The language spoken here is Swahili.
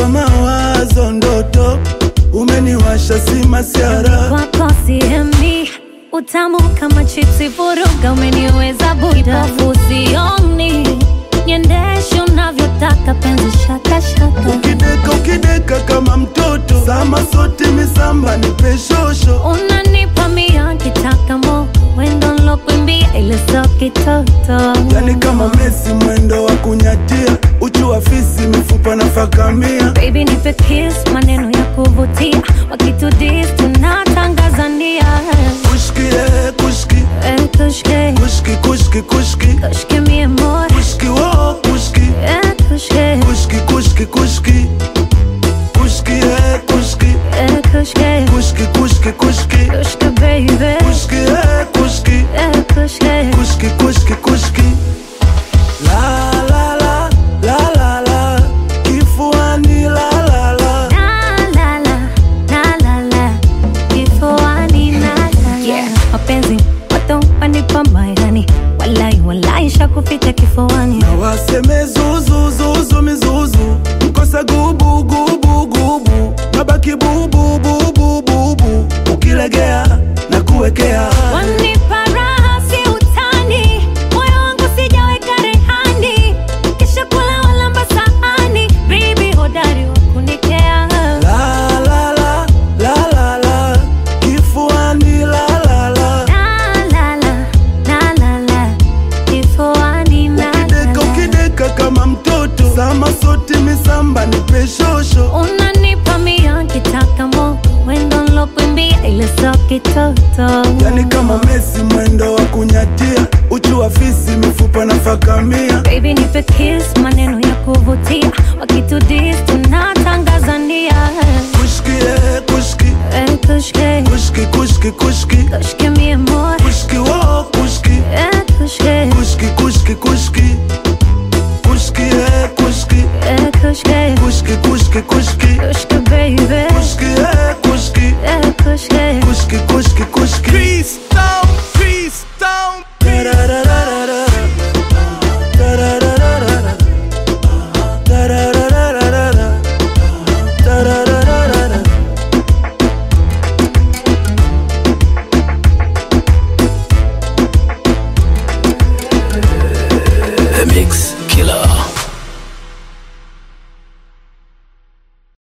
kwa mawazo ndoto umeniwasha si masiara wako siemi utamu kama chipsi vuruga umeniweza buda fusioni niendeshe unavyotaka penzi shakashaka ukideka ukideka kama mtoto sama sote misamba ni peshosho unanipa mia kitaka mo wendo nlokwimbia ile so kitoto yani kama mesi mwendo wa kunyatia uchu wa fisi mifupa na fakamia baby nipe kiss maneno ya kuvutia wakitudis tunatangazania kushki eh, kushki Eh, kushke kushki kushki kushki kushke mi amor kushki wo kushki Eh, kushke kushki kushki kushki kushki eh, kushki Eh, kushke kushki kushki kushki kushke baby kushki eh, kushki Eh, kushke kushki kushki kushki la la la la la la kifuani la la la La, la, la, la, la, la. Kifuani na la, la. mapenzi moto wanipa mairani walai walai shakupita kifuani na waseme zuzu zuzu mizuzu mkosa gubu gubu gubu nabaki bubu bubu bubu ukilegea na kuwekea wanipa raha si utani moyo wangu sijaweka rehani kisha kula walamba sahani bibi hodari wa kunikea la la la la la la kifuani la la la La, la, la, la, la, la. Kifuani na la, ukideka la. ukideka kama mtoto sama sote misamba ni peshosho unanipa mia kitaka mo wendo nlokwimbia ile so kitoto yani kama mesi mwendo wa kunyatia uchu wa fisi mifupa na fakamia baby nipe kiss maneno ya kuvutia wakitudis tunatangazania kushki eh, kushki Eh, kushke kushki kushki kushki kushke mi amor kushki wo kushki Eh, kushke kushki kushki kushki kushki eh, kushki Eh, kushke kushki kushki kushki kushke baby kushki